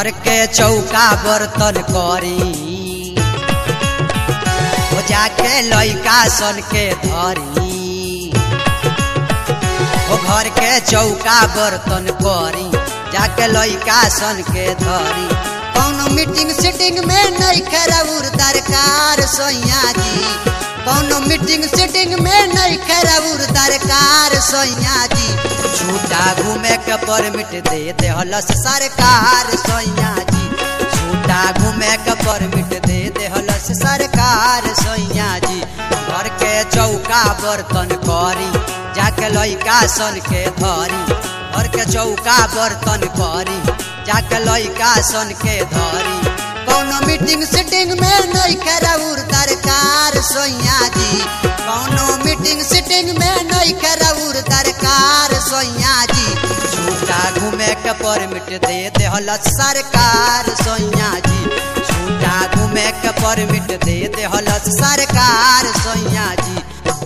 घर के चौका बर्तन करी हो जाके लइका सन के धरी हो घर के चौका बर्तन करी जाके लइका सन के धरी कौनो मीटिंग सीटिंग में नहीं खराबुर दरकार सोइया जी कौनो मीटिंग सीटिंग में नहीं खराबुर दरकार सोइया जी छूटा घूमे के परमिट दे दे हलस सरकार सोइया जी छूटा घूमे के परमिट दे दे हलस सरकार सोइया जी घर के चौका बर्तन करी जाके लइका सन के धरी घर के चौका बर्तन करी जाके लइका सन के धरी कौनो मीटिंग सीटिंग में नहीं खराबुर दरकार सोइया जी कौनो मीटिंग सीटिंग में नहीं खराबुर दरकार सोइया जी छूटा घूमे के परमिट दे दे हलस सरकार सोइया जी छूटा घूमे के परमिट दे दे हलस सरकार सोइया जी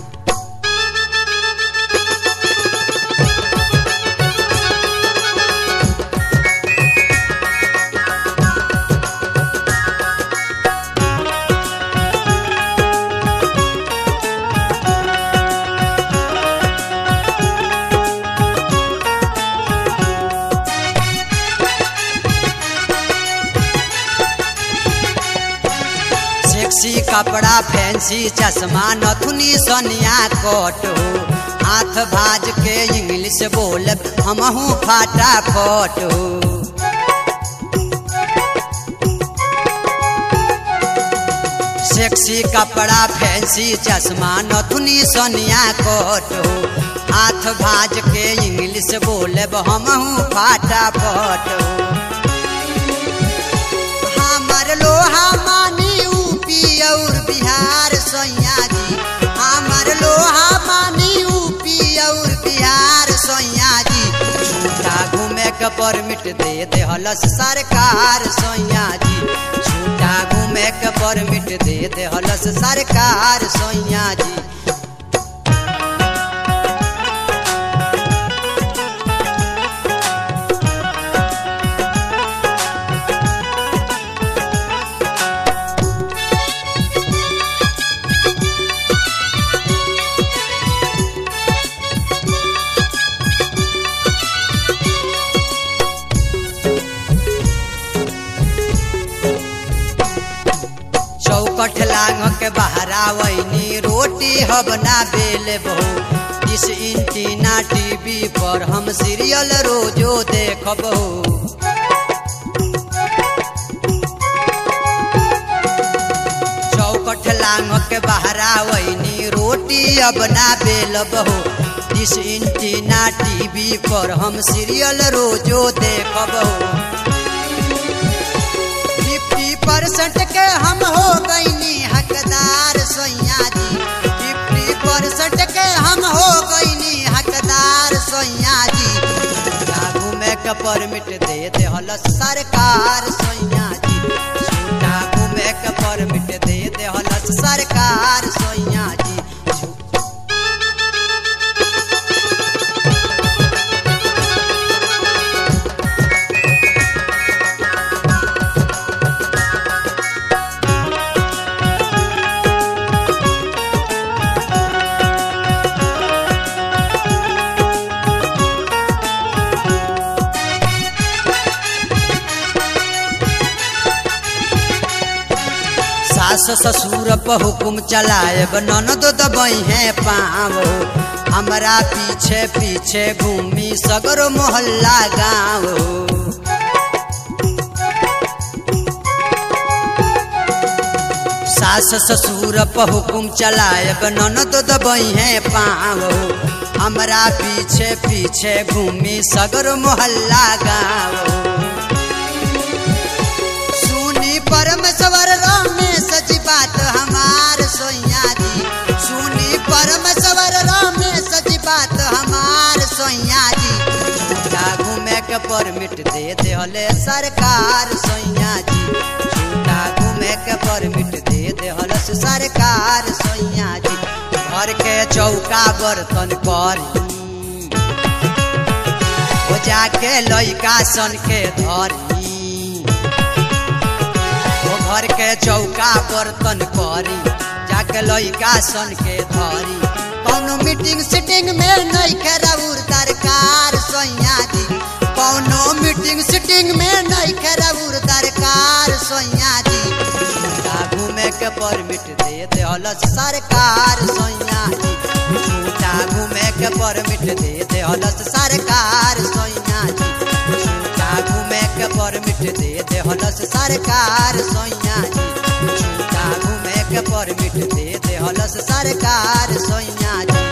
सेक्सी कपड़ा फैंसी चश्मा नथुनी सोनिया कोट हो हाथ भाज के इंग्लिश बोल हमहू फटाफट हो सेक्सी कपड़ा फैंसी चश्मा नथुनी सोनिया कोट हो हाथ भाज के इंग्लिश बोले हमहू फटाफट हो हमर लोहा मानी यूपी और बिहार सोइया जी हमर लोहा मानी यूपी और बिहार सोइया जी छूटा घूमे के परमिट दे दे हलस सरकार सोइया जी छूटा घूमे के परमिट दे दे हलस सरकार सोइया जी चौकठ लांग के बहरावैनी रोटी हबना बेल बहु इस इंटीना टीवी पर हम सीरियल रोजो देखब चौकठ लांग के बहरावैनी रोटी अबना बेल बहु इस इंटीना टीवी पर हम सीरियल रोजो देखब फिफ्टी परसेंट के हम हो गईनी हकदार सोइया जी फिफ्टी परसेंट के हम हो गईनी हकदार सोइया जी घूमे के परमिट दे दे हलस सरकार सोइया जी छूटा घूमे के परमिट दे दे हलस सरकार सोइया जी सास ससुर पर हुकुम चलाएब ननद दबई है पाँव हमरा पीछे पीछे घूमी सगरो मोहल्ला गाँव सास ससुर पर हुकुम चलाएब ननद दबई है पाँव हमरा पीछे पीछे घूमी सगरो मोहल्ला गाँव सुनी परमेश्वर रमेश जी बात हमार सोइया जी सुनी परमेश्वर रमेश जी बात हमार सोइया जी झूठा घूमे के परमिट दे दे हले सरकार सोइया जी झूठा घूमे के परमिट दे दे हलस सरकार सोइया जी घर के चौका बर्तन करी हो जाके लइका सन के धरी घर के चौका बर्तन करी जाके लइका सन के धरी कौनो मीटिंग सीटिंग में नहीं खेराउर दरकार सैया जी कौनो मीटिंग सीटिंग में नहीं खेराउर दरकार सैया जी झूठा घूमे के परमिट दे दे हलस सरकार सैया जी झूठा घूमे के परमिट दे दे हलस सरकार सैया जी झूठा घूमे के परमिट दे दे हलस सरकार सैया जी झूठा घूमे के परमिट दे दे हलस सरकार सैया जी